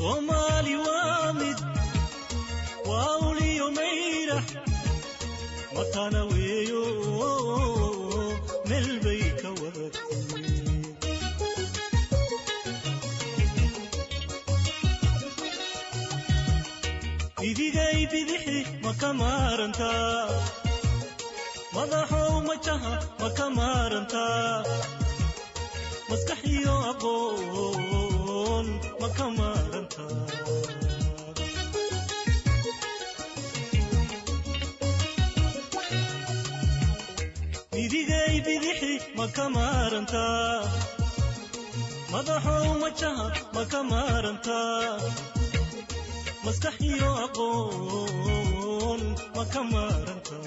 soomaali waa mid waa uliyo mayrax matana weeyo meel bay ka wadatay bidigay bidixi ma ka maarantaa madaxow majaha ma ka maarantaa maskax iyo aqoon ma ka maarantaa bidigay bidixi ma ka maarantaa madaxow majaha ma ka maarantaa maskax iyo aqoon ma ka maarantaa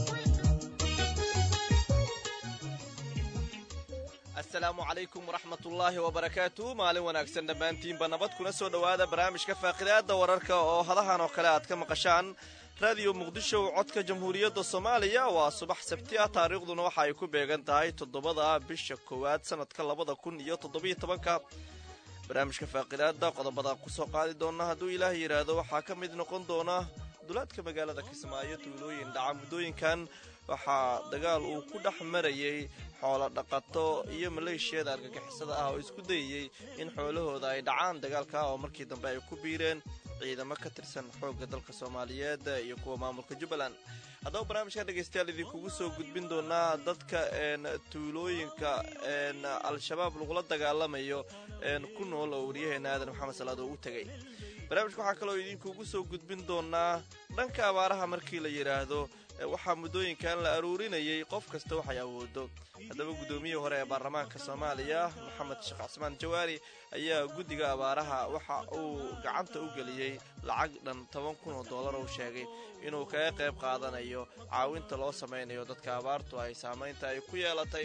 asalaamu calaykum waraxmat ullaahi wabarakaatu maalin wanaagsan dhammaantiinba nabad kuna soo dhowaada barnaamijka faaqidaada wararka oo hadahan oo kale aad ka maqashaan raadiyo muqdisho codka jamhuuriyadda soomaaliya waa subax sabti ah taariikhduna waxa ay ku beegan tahay toddobada bisha koowaad sanadka labada kun iyo toddobiyo tobanka barnaamijka faaqidaada qodobada kusoo qaadi doona hadduu ilaah yidhaahdo waxaa ka mid noqon doona dulaadka magaalada kismaayo tuulooyin dhaca muddooyinkan waxaa dagaal uu ku dhex marayay xoolo dhaqato iyo maleeshiyada argagixisada ah oo isku dayayey in xoolahooda ay dhacaan dagaalka oo markii dambe ay ku biireen ciidamo ka tirsan xoogga dalka soomaaliyeed iyo kuwa maamulka jubbaland haddaba barnaamijkan dhegaystayaal idinkugu soo gudbin doonaa dadka tuulooyinka al-shabaab lagula dagaalamayo ku nool oo waryaheena aadan maxamed salaad oo u tegay barnaamijka waxaa kaloo idinkugu soo gudbin doonaa dhanka abaaraha markii la yidhaahdo waxaa muddooyinkan la aruurinayay qof kasta waxay awoodo haddaba guddoomiyihii hore ee baarlamaanka soomaaliya maxamed sheekh casmaan jawaari ayaa guddiga abaaraha waxa uu gacanta u geliyey lacag dhan toban kun oo dollar uu sheegay inuu kaga qayb qaadanayo caawinta loo samaynayo dadka abaartu ay saamaynta ay ku yeelatay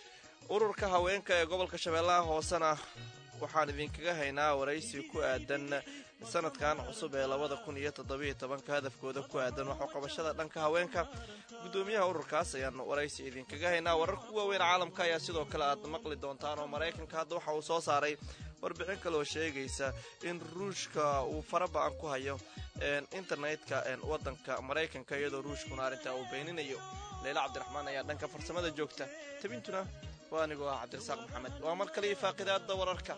ururka haweenka ee gobolka shabeellaha hoosena waxaan idinkaga haynaa waraysi ku aadan sanadkan cusub ee labada kun iyo toddobiyo tobanka hadafkooda ku aadan waxu qabashada dhanka haweenka guddoomiyaha ururkaas ayaan waraysi idinkaga haynaa wararka ku waaweyn caalamka ayaa sidoo kale aad maqli doontaan oo maraykanka hadda waxa uu soo saaray warbixin kaleoo sheegaysa in ruushka uu fara ba-an ku hayo internetka wadanka maraykanka iyadoo ruushkuna arrintaa uu beeninayo leila cabdiraxmaan ayaa dhanka farsamada joogta tabintuna waa anigoo ah cabdirasaaq maxamed waa mar kale iyo faaqidaada wararka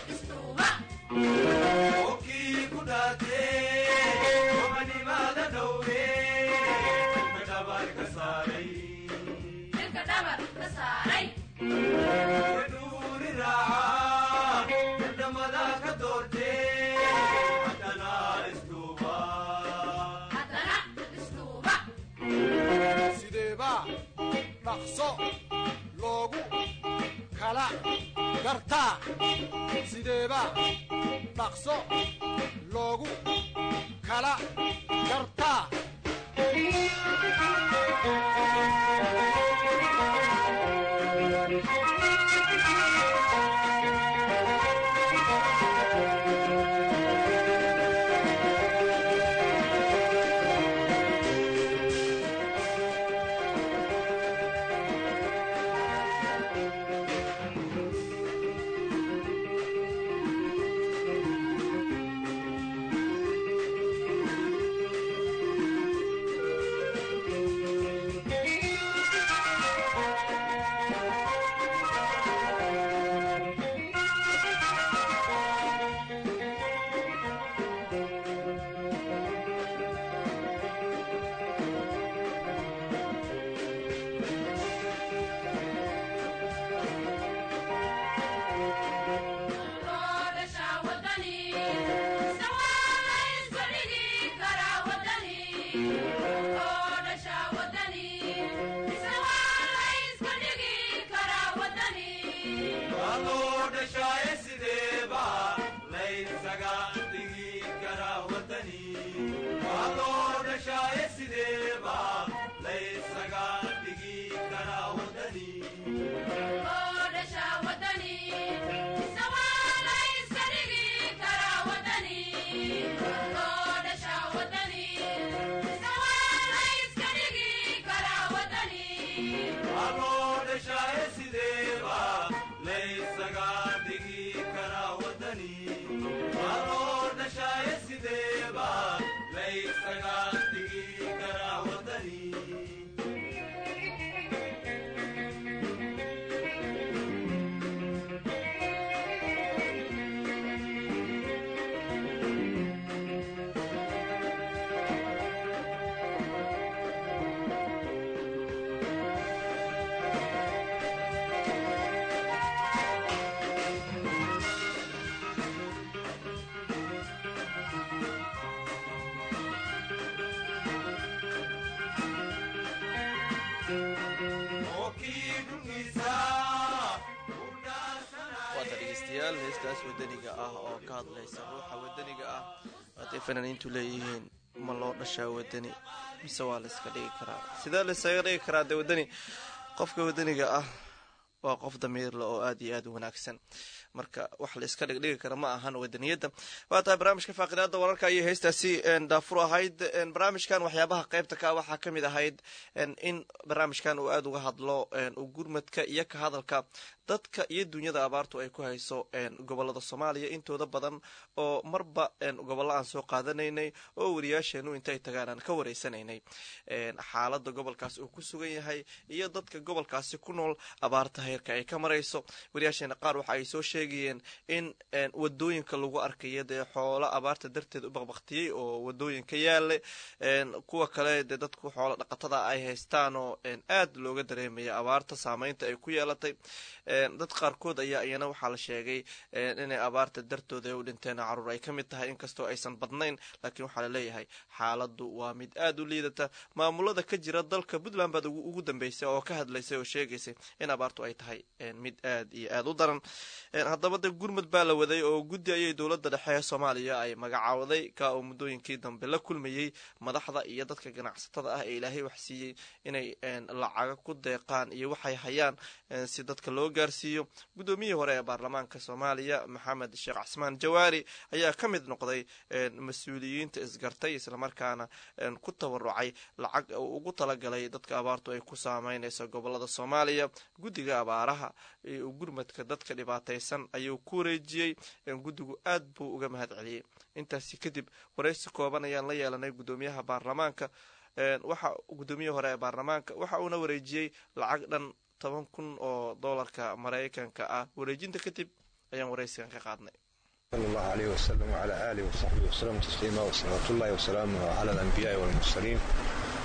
Okii kudhatee, omanimada dhowre. dhaqso loogu kala gartaa sideeba dhaqso loogu kala gartaa waata dhegeystayaal heestaas wadaniga ah oo ka hadlaysa ruuxa wadaniga ah waatay fanaaniintu leeyihiin ma loo dhashaa wadani mise waa layska dhigi karaa sidee laysaga dhigi karaa dee wadani qofka wadaniga ah waa qof damiirle oo aada iyo aada u wanaagsan marka wax la iska dhigdhigi kara ma ahan wadaniyadda waa tahay barnaamijka faaqidaada wararka ayay heestaasi daafur ahayd barnaamijkan waxyaabaha qeybta ka waxaa ka mid ahayd in barnaamijkan uu aada uga hadlo gurmadka iyo ka hadalka dadka iyo dunyada abaartu ay ku hayso gobolada soomaaliya intooda badan oo marba gobollo aan soo qaadanaynay oo wariyaasheenu intay tagaan aan ka wareysanaynay xaalada gobolkaas uu ku sugan yahay iyo dadka gobolkaasi ku nool abaarta heerka ay ka marayso wariyaasheena qaar waxa ay soo sheegayeen in wadooyinka lagu arkayo dee xoolo abaarta darteed u baqbaktiyey oo wadooyinka yaala kuwa kale dee dadku xoolo dhaqatada ay haystaan oo aad looga dareemaya abaarta saameynta ay ku yeelatay dad qaarkood ayaa iyana waxaa la sheegay inay abaarta dartooda u dhinteen caruur ay ka mid tahay inkastoo aysan badnayn laakiin waxaa laleeyahay xaaladu waa mid aada u liidata maamulada ka jira dalka puntland baad ugu dambeysay oo ka hadlaysay oo sheegaysay in abaartu ay tahay mid aad iyo aada u daran haddaba de gurmud baa la waday oo guddi ayay dowladda dhexe ee soomaaliya ay magacaawday ka oo muddooyinkii dambe la kulmayey madaxda iyo dadka ganacsatada ah ee ilaahay wax siiyey inay lacaga ku deeqaan iyo waxay hayaan si dadka loo gaarsiiyo guddoomiyihii hore ee baarlamaanka soomaaliya maxamed sheekh casmaan jawaari ayaa ka mid noqday mas-uuliyiinta isgartay islamarkaana ku tabarucay lacag uu ugu talagalay dadka abaartu ay ku saameynayso gobolada soomaaliya guddiga abaaraha gurmadka dadka dhibaataysan ayuu ku wareejiyey guddigu aad buu uga mahad celiyey intaasi kadib waraysi kooban ayaan la yeelanay guddoomiyaha baarlamaanka waxa guddoomiyahi hore ee baarlamaanka waxa uuna wareejiyey lacag dhan toban kun oo doolarka maraykanka ah wareejinta kadib ayaan waraysigan ka qaadnay sal allahu aleyh wasalam wcala aalihi wasaxbihi wasalam tasliima wasalawaatullahi wasalaamuhu cala alambiyaai walmursaliin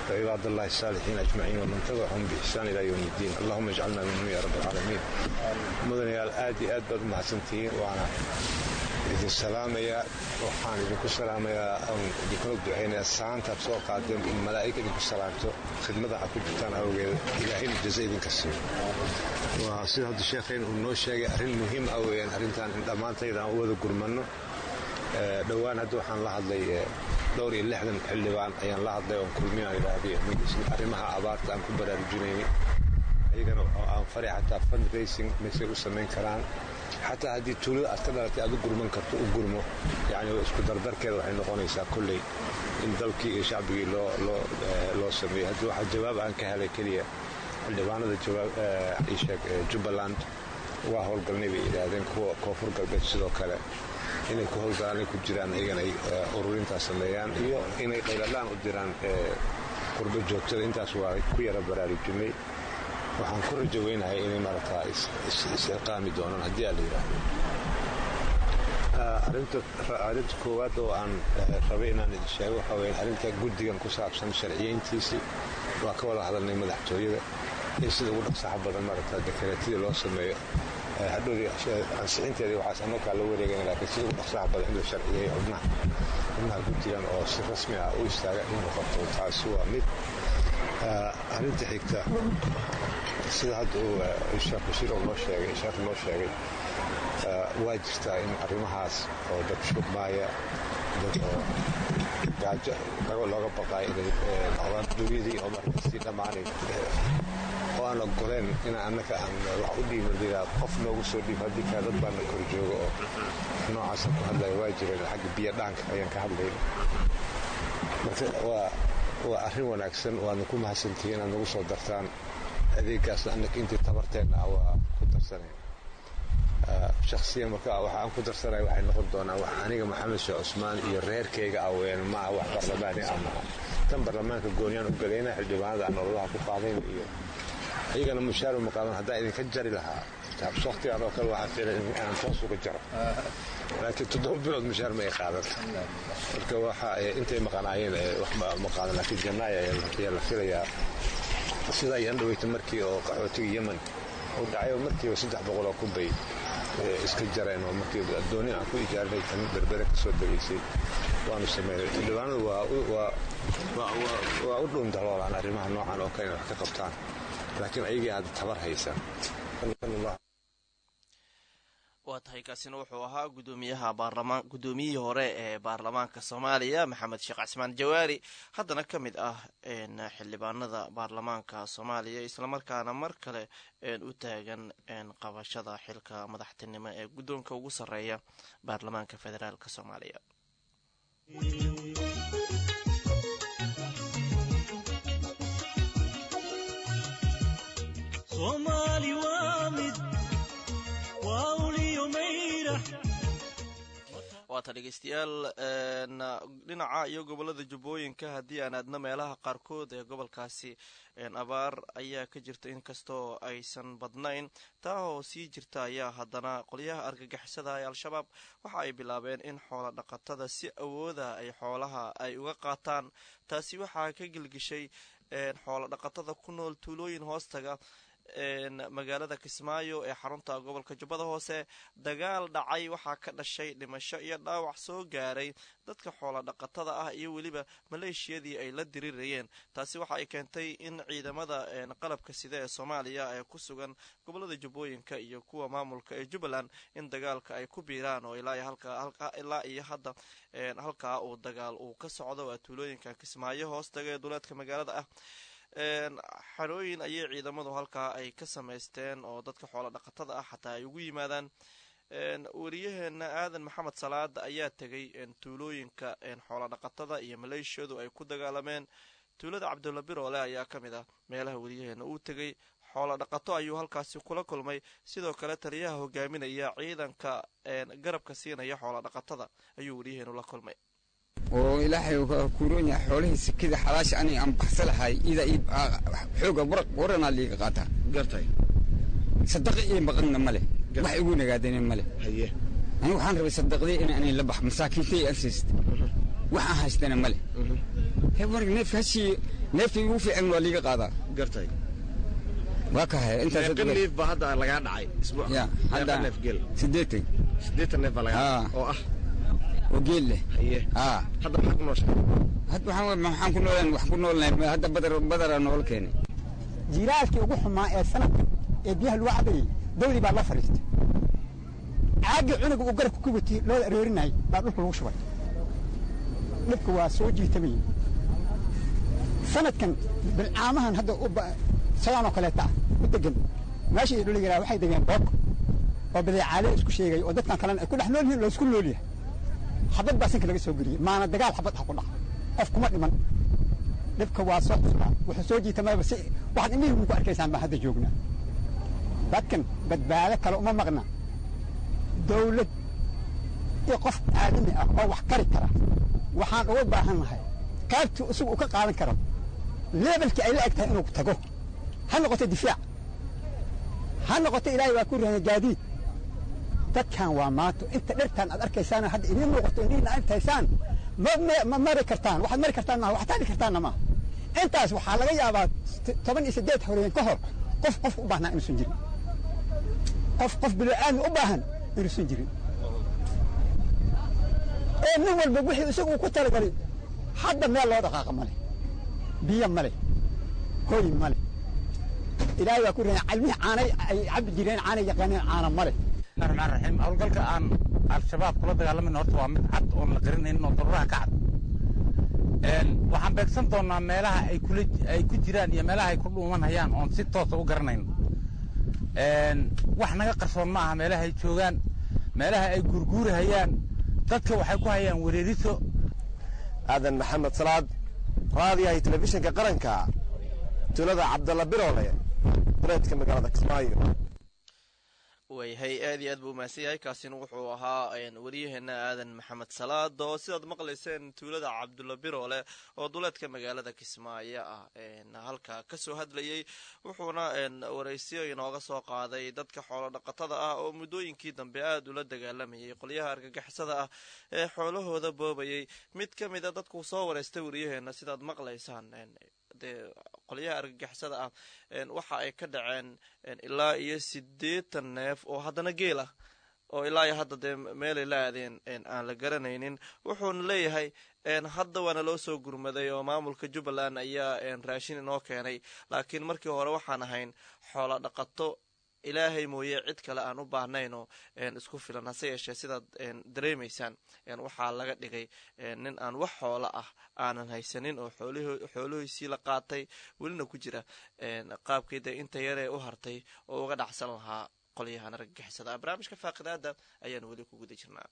وعباد الله الصالحين أجمعين ومن تبعهم بإحسان إلى يوم الدين اللهم اجعلنا منهم يا رب العالمين مدن يا الآدي أدبر محسنتين وأنا idin salaamayaa waxaan idinku salaamayaa aan idinkula ducaynayaa saantaad soo qaadeen in malaa'ig idinku salaamto khidmada ha ku jirtaan awgeeda ilaahayna jaza idinka siiyo waa sida hadda sheekhayn uu noo sheegay arrin muhiim ah weeyaan arrintan in dhammaantayda aan u wada gurmanno dhowaan hadda waxaan la hadlay dhowr iyo lixdan xildhibaan ayaan la hadlay oon kulminaan idhaahday arrimaha abaarta aan ku baraarujinaynay ayagana aan fari xataa fundraising maysay u samayn karaan xataa haddii tuulada aad ka dhalatay aad u gurman karto u gurmo yani isku dardarkeeda waxay noqonaysaa kolley in dalkii iyo shacbigii loo sameeyo haddii waxaa jawaab aan ka helay keliya xildhibaanada jawaab jubbaland waa howlgalnay bay yidhaahdeen kuwa koonfur galbeed sidoo kale inay ku howlgalaan ay ku jiraan iyagana ay ururintaas sameeyaan iyo inay qayladhaan u diraan qurbo joogtada intaas waa ku yara baraarujinay waxaan ku rajo weynahay inay marataa is-ilqaami doonaan haddii aa la yidhaahdo arrinta koowaad oo aan rabay inaan idin sheego waxaa weya arrinta guddigan ku saabsan sharciyeyntiisii waa ka wada hadalnay madaxtooyada in sida ugu dhaqsaxa badan marataa dekareetidii loo sameeyo hadhowdii ansixinteedii waxaas anoo kaa la wareegana laakiin sida ugu dhaqsaxa badan in la sharciyeeyo xubnaha xubnaha guddigan oo si rasmi ah u istaaga in noqoto taasi waa mid arrinta xigta sida hadda uu sheekh bashiir oo noo sheegay sheekh noo sheegay waa jirtaa in arrimahaas oo dad shubmaaya dad oo gaajo looga baqaayo inay noqdaan dunyadii oo markasii dhammaanay oo aan ogoleen in annaka aan wax u dhiiban liraa qof noogu soo dhiib haddii kaa dad baana kor jooga oo noocaasa ku hadlaya waa jireen xagga biyo dhaanka ayaan ka hadlayna marka waa waa arrin wanaagsan waadna ku mahadsantihiin inaad nagu soo dartaan adeeggaasna annaka intii tabarteenna ah waa ku darsanay shakhsiyan marka waxa aan ku darsanaya waxay noqon doonaa wax aniga maxamed sheekh cusmaan iyo reerkayga ah ween maaha wax barlamaani ah maaha tan barlamaanka gooniyaan u galayna xildhibaanada aan ololaha ku qaadayna iyo ayagana mushaar maqaaman haddaan idinka jari lahaa waqtigan oo kale waxaa fiilan inaan toos uga jaro laakiin toddoba bilood mushaar ma ay qaadan marka waxa intay maqanaayeen wax ma qaadan laakiin jannaaya ayaa la filayaa sidaa ayaan dhaweyta markii oo qaxootiga yemen uu dhacayo markiiba saddex boqol oo kun bay iska jareen oo markii dooni aan ku ijaarinay tan berbere ka soo degaysay waanu sameynay xildhibaanadu waa u dhuun daloolaan arrimaha noocan oo kale inay wax ka qabtaan laakiin ayagii aad tabar haysan waa tahay kaasina wuxuu ahaa gudoomiyaha baarlamaan gudoomiyihii hore ee baarlamaanka soomaaliya maxamed sheekh cismaan jawaari haddana ka mid ah xildhibaanada baarlamaanka soomaaliya islamarkaana mar kale u taagan qabashada xilka madaxtinimo ee guddoonka ugu sarreeya baarlamaanka federaalk soomaaliya waata dhegeystayaal dhinaca iyo gobolada jubbooyinka haddii aan aadna meelaha qaarkood ee gobolkaasi abaar ayaa ka jirta inkastoo aysan badnayn taa oo sii jirta ayaa haddana qolyaha argagixisada ee al-shabaab waxa ay bilaabeen in xoola dhaqatada si awooda ay xoolaha ay uga qaataan taasi waxaa ka gelgishay xoola dhaqatada ku nool tuulooyin hoostaga magaalada kismaayo ee xarunta gobolka jubbada hoose dagaal dhacay waxaa ka dhashay dhimasho iyo dhaawac soo gaaray dadka xoola dhaqatada ah iyo weliba maleeshiyadii ay la dirirayeen taasi waxa ay keentay in ciidamada qalabka sida ee soomaaliya ee ku sugan gobolada jubbooyinka iyo kuwa maamulka ee jubbaland in dagaalka ay ku biiraan oo ilaa iyo hadda halkaa uu dagaal uu ka socdo waa tuulooyinka kismaayo hoostaga ee duleedka magaalada ah xarooyin ayay ciidamadu halkaa ay ka samaysteen oo dadka xoola dhaqatada ah xataa ay ugu yimaadaan wariyaheena aadan maxamed salaada ayaa tegay tuulooyinka xoola dhaqatada iyo maleeshiyadu ay ku dagaalameen tuulada cabdulla biroole ayaa ka mid ah meelaha wariyaheena uu tegay xoola dhaqato ayuu halkaasi kula kulmay sidoo kale taliyaha hogaaminaya ciidanka garabka siinaya xoola dhaqatada ayuu wariyaheenu la kulmay oo ilaahay kuuroon yahay xoolihii sikida xalaasha aniga aan baxsa lahay ida xooga waranaa liiga qaataa gartay sadaqi ii maqanna male wax igu nagaadana male haye aniga waxaan rabay sadaqdii in aanay la bax masaakiintay aan siista waxaan haystana male he war neefka hashii neeftii ugu fiican waa liiga qaadaa gartay waa ka haya intaas meeqa neef baa hadda lagaa dhacay isbuuc ya meeqa hadda neef geel siddeetan siddeetan neef baa lagaa Ah. dhacay oo ah oo geel leh haye haa hadda maxaa ku nooshahay hadda waxaan maxaan ku noolaan wax ku noolnahay hadda badar badara noola keenay jiiraalkii ugu xumaa ee sanadka ee biyaha lagu cabayey dawdii baa la fadhiistay caaggii cunuga uu garabka ku watiyey loo aroorinayay baa dhulka lagu shubay dhibka waa soo jiitamayey sanadkan bilcaamahan hadda u ba- sidaan oo kaleeta ah u degan meeshii dhul yaraa waxay degeen boog oo badeecaale isku sheegay oo dadkan kalena ay ku dhex nool yihiin loo isku nool yahay xabad baa sinka laga soo geliyey maana dagaal xabad ha ku dhaco qof kuma dhiman dhibka waa soo xusnaa wuxuu soo jiitamayba si waxaad indhihii ku arkaysaan baan hadda joognaa dadkan badbaado kale uma maqna dawlad iyo qof aadami ah oo wax kari kara waxaan uga baahan nahay qaybtii isagu uu ka qaadan karo leebelkii ay la eg tahay inuu tago ha noqoto difaac ha noqoto ilaahay waa ku rahaya gaadiid dadkan waa maato inta dhirtaan aad arkaysaan hadda idiin muuqato idiin arkaysaan ma ma- ma mari kartaan waxaad mari kartaan maaha wax taali kartaanna maaha intaas waxaa laga yaabaa t- toban iyo siddeed horeen ka hor qof qof u baahnaa inuusan jirin qof qof bilaaadmi u baahan inuusan jirin ee nin walba wixii isagu uu ku talagalay hadda meel loo dhaqaaqa ma leh biyo ma leh hoy ma leh ilaahay waa ku rahaya calmihii caanay ay cabbi jireen caanay yaqaaneen caana ma leh raxmaan raxiim howlgalka aan al-shabaab kula dagaalamayna horta waa mid cad oon la qarinaynin oo daruraha ka cad Een, waxaan beegsan doonnaa meelaha ay kula ay ku jiraan iyo meelaha ay ku dhuuman hayaan oon si toosa u garanayno Een, wax naga qarsoon ma aha meelaha ay joogaan meelaha ay gurguuri hayaan dadka waxay ku hayaan wereeriso aadan maxamed salaad raadiyahay telefishinka qaranka tuulada cabdalla biroole duleedka magaalada kismaayo waayahay aad iyo aad buu umahadsan yahay kaasina wuxuu ahaa waryaheena aadan maxamed salaad oo sidaad maqlayseen tuulada cabdulla biroole oo duleedka magaalada kismaayo ah halka kasoo hadlayay wuxuuna waraysiyo inooga soo qaaday dadka xoolo dhaqatada ah oo muddooyinkii dambe aada ula dagaalamayay qolyaha argagixisada ah ee xoolahooda boobayay mid ka mid a dadkuu soo waraystay waryaheena sidaad maqlaysaan dee qolyaha argagixisada ah waxa ay ka dhaceen ilaa iyo siddeetan neef oo haddana geel ah oo ilaa iyo hadda dee meelay la aadeen aan la garanaynin wuxuuna leeyahay hadda waana loo soo gurmaday oo maamulka jubbaland ayaa raashin inoo keenay laakiin markii hore waxaan ahayn xoolo dhaqato ilaahay mooye cid kale aan u baahnayno isku filan hase yeeshee sidaad dareemaysaan waxaa laga dhigay nin aan wax xoolo ah aanan haysanin oo xoolihiisii la qaatay welina ku jira qaabkii dee inta yaree u hartay oo uga dhacsan lahaa qolyahan argagixisada barnaamijka faaqidaada ayaan weli ku guda jirnaa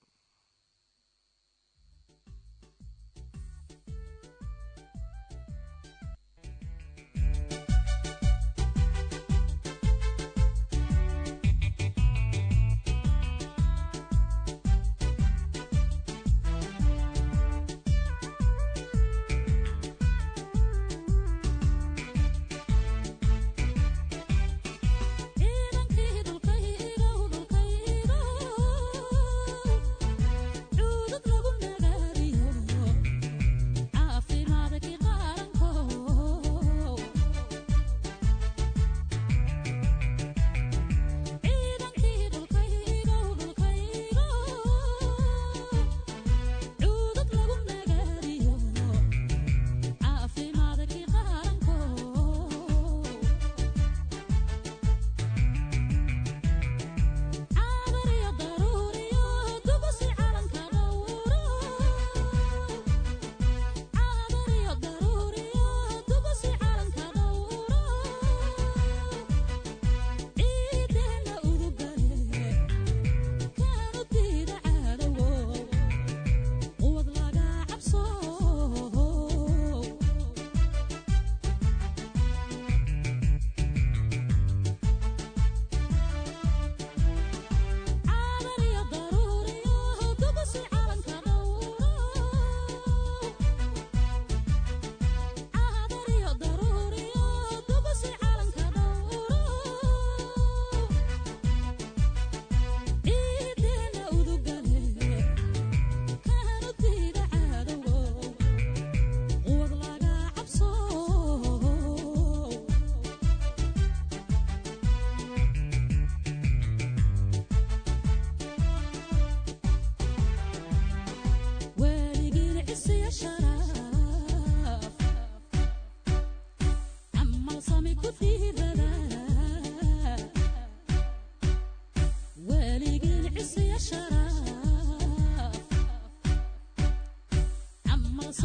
ciidankii dhulkayga dhulkayga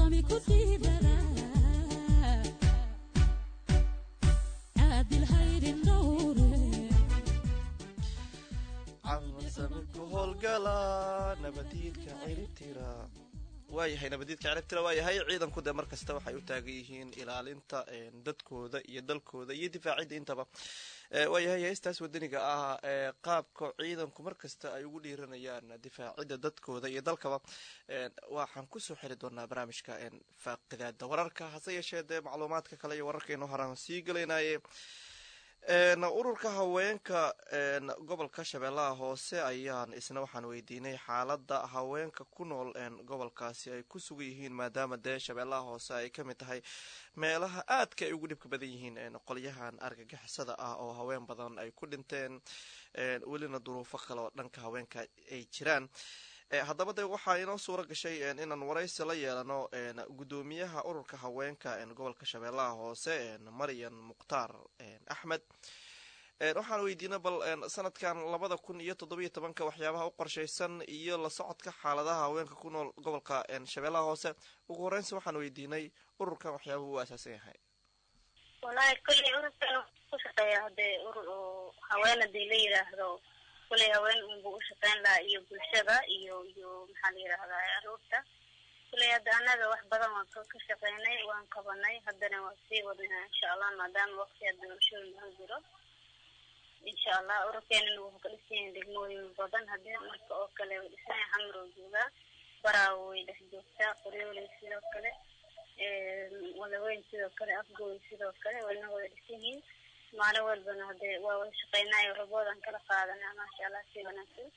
qoomi ku dhiirada caadil hayrin dhowre ku howlgala nabadiidka ciribtira waayahay nabadiidka ciribtira waayahay ciidanku dee mar kasta waxay u taagan yihiin ilaalinta dadkooda iyo dalkooda iyo difaacidda intaba waayahay heestaas wadaniga ah ee qaabka ciidanku mar kasta ay ugu dhiiranayaan difaacidda dadkooda iyo dalkaba waxaan kusoo xiri doonaa barnaamijka faaqidaada wararka hase yeeshee dee macluumaadka kale iyo wararkeenu horaan sii gelaynaye ururka haweenka gobolka shabeellaha hoose ayaan isna waxaan weydiinay xaalada haweenka ku nool gobolkaasi ay ku sugan yihiin maadaama dee shabeellaha hoose ay ka mid tahay meelaha aadka ay ugu dhibka badan yihiin qolyahan argagixisada ah oo haween badan ay ku dhinteen welina duruufo kale oo dhanka haweenka ay jiraan haddaba de waxaa inoo suura gashay inaan waraysi la yeelano guddoomiyaha ururka haweenka gobolka shabeellaha hoose maryan mukhtaar axmed waxaan weydiina bal sanadkan labada kun iyo toddobiyo tobanka waxyaabaha u qorshaysan iyo la socodka xaaladaha haweenka ku nool gobolka shabeellaha hoose ugu horeynsi waxaan weydiinay ururkan waxyaabaha u asaasan yahay walahi kolley ururkan ku shaqeeya hadee urur oo haween hadii la yidhaahdo kuley haween unbuu u shaqeyn lahaa iyo bulshada iyo iyo maxaa la yidhahdaa aruurta kuley hadda annaga wax badan waan ka shaqeynay waan qabanay haddana waan sii wadnaa insha allah maadaama waqti hadda bulshooyin aan jiro insha allah ururkeenana wuxuu ka dhisan yahay degmooyin badan haddii marka oo kale way dhisan yahay xamar oo joogaa baraawo way dhex joogtaa qoryooley sidoo kale walaweyn sidoo kale afgooy sidoo kale wayna wada dhisan yihiin maalin walbana hadee waa wada shaqeynayo raboodan kala qaadanaa maasha allah si wanaagsan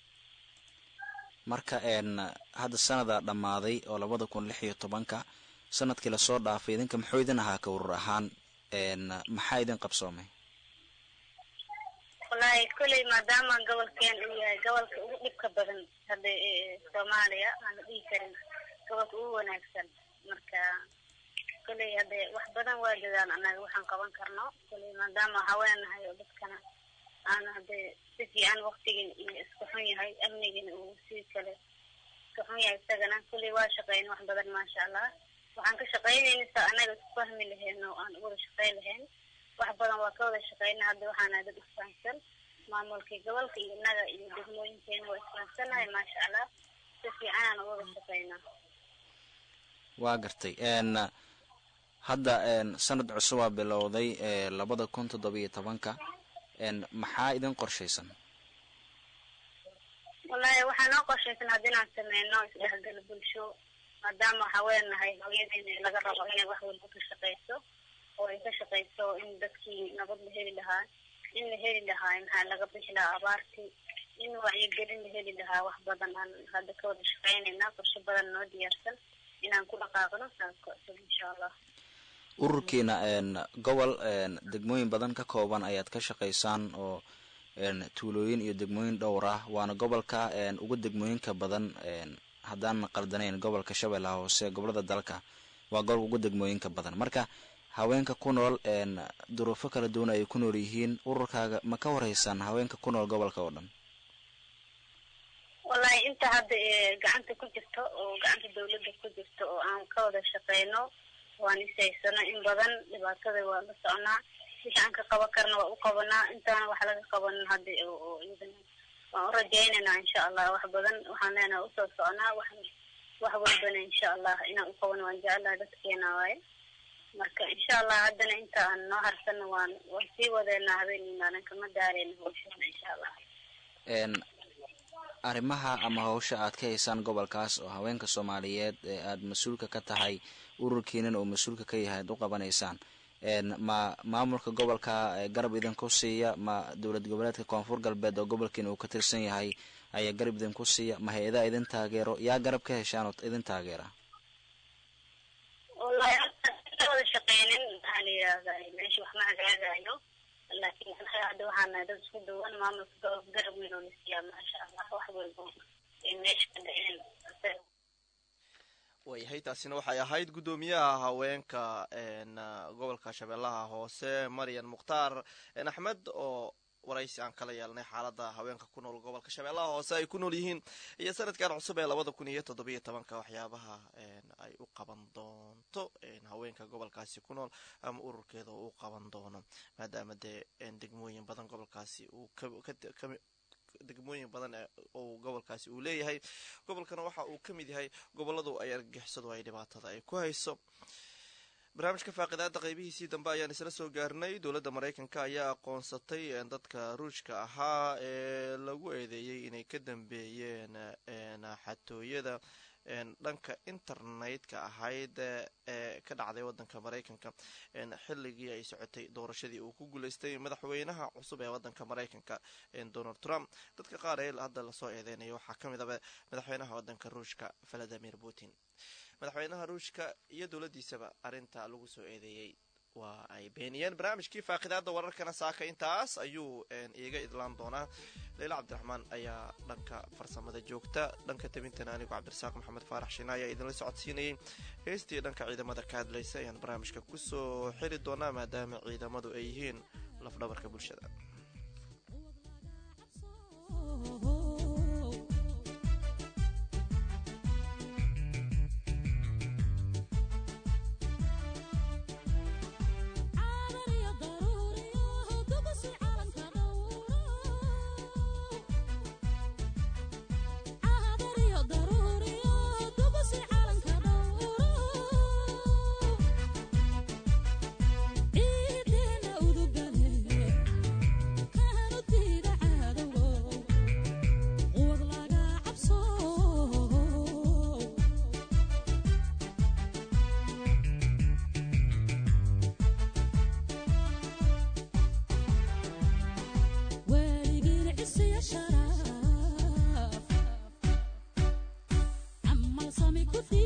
marka hadda sanadaa dhammaaday oo labada kun lix iyo tobanka sanadkii lasoo dhaafay idinka muxuu idin ahaa ka urur ahaan maxaa idin qabsoomay wallaahi kolley maadaama gobolkeen uu yahay gobolka ugu dhibka badan hadda soomaaliya aan la dhihi karin gobolka ugu wanaagsan marka kolley hadde wax badan waa dadaan annaga waxaan qaban karno kolley maadaama haweenahay oo dadkana aan hadde si fiican waktigin iyo iska xun yahay amnigina uu si kale iska xun yahay isagana kolley waa shaqeyn wax badan maasha allah waxaan ka shaqeynayna sa annaga isku fahmi lahayn oo aan wada shaqeyn lahayn wax badan waa ka wada shaqeyna hadda waxaana dad isfahansan maamulkii gobolka iyo innaga iyo degmooyinkeena waa isfahansanahay maasha allah si fiicanaan wada shaqeynaa waa gartay hadda sanad cusubaa bilowday labada kun toddobiyo tobanka maxaa idin qorshaysan wallaahi waxaa noo qorshaysan hadda inaan sameyno isdhexgal bulsho maadaama haweenahay hooyadeena laga rabo inay wax walba ka shaqeyso oo ay ka shaqeyso in dadkii nabad la heli lahaa in la heli lahaa maxaa laga bixi lahaa abaartii in wacyigelin la heli lahaa wax badan aan hadda ka wada shaqeynayna qorshe badan noo diyaarsan inaan ku dhaqaaqno saas cusub insha allah ururkiina gobol degmooyin badan ka kooban ayaad ka shaqaysaan oo tuulooyin iyo degmooyin dhowr ah waana gobolka ugu degmooyinka badan haddaan qaldanayn gobolka shabeellaha hoose gobolada dalka waa gobolka ugu degmooyinka badan marka haweenka ku nool duruufo kala duwan ay ku nool yihiin ururkaaga ma ka horeysaan haweenka ku nool gobolka oo dhan wallahi inta hadda gacanta ku jirto oo gacanta dawladda ku jirto oo aan ka wada shaqeyno waan isaysano in badan dhibaatada waa la soconaa wixii aan ka qaban karna waa u qabanaa intaana wax laga qabanin hadda oo iyadana waan u rajaynaynaa insha allah wax badan waxaan leenahay usoo soconaa wax wax walbana insha allah inaan u qabano waan jecelaha dadkeena waaye marka insha allah haddana inta aan noo harsano waan waan sii wadeynaa habeen iyo maalin kama daareyna hawshana insha allah arrimaha ama hawsha aad ka haysaan gobolkaas oo haweenka soomaaliyeed ee aada mas-uulka ka tahay ururkiinan oo mas-uulka ka yahay ad u qabanaysaan ma maamulka gobolka garab idinku siiya ma dowlad goboleedka koonfur galbeed oo gobolkiina uu ka tirsan yahay ayaa garab idinku siiya ma hay-adaa idin taageero yaa garab ka heshaan oo idin taageera wallahi wada shaqeynin maxaa la yidhahdaa meesha wax ma hagaagayo laakiin anaga hadda waxaana dad isku duwan maamulka gobolka garab weyn oo la siiyaa maasha allah wax walba ay meesha ka dhaceen waayahay taasina waxay ahayd guddoomiyaha haweenka gobolka shabeellaha hoose maryan mukhtaar axmed oo waraysi aan kala yeelnay xaalada haweenka ku nool gobolka shabeellaha hoose ay ku nool yihiin iyo sanadkan cusub ee labada kun iyo toddobiyo tobanka waxyaabaha ay u qaban doonto haweenka gobolkaasi ku nool ama ururkeeda uu qaban doono maadaama dee degmooyin badan gobolkaasi uu degmooyin badan uu gobolkaasi uu leeyahay gobolkana waxa uu ka mid yahay goboladu ay argagixisadu ay dhibaatada ay ku hayso barnaamijka faaqidaada qeybihiisii dambe ayaan isla soo gaarnay dowladda maraykanka ayaa aqoonsatay dadka ruushka ahaa ee lagu eedeeyey inay ka dambeeyeen xatooyada dhanka internetka ahayd ee ka dhacday wadanka maraykanka xilligii ay socotay doorashadii uu ku guuleystay madaxweynaha cusub ee wadanka maraykanka donald trump dadka qaar ee hadda lasoo eedeynayo waxaa ka mid aba madaxweynaha wadanka ruushka valadimir putin madaxweynaha ruushka iyo dowladdiisaba arrinta lagu soo eedeeyey waa ay beeniyeen barnaamijkii faaqidaada wararkana saaka intaas ayuu iiga idlaan doonaa leyla cabdiraxmaan ayaa dhanka farsamada joogta dhanka tabintana anigu cabdirasaaq maxamed faarax shina ayaa idinla socodsiinayay heestii dhanka ciidamada ka hadlaysa ayaan barnaamijka kusoo xiri doonaa maadaama ciidamadu ay yihiin lafdhabarka bulshada Sami kufi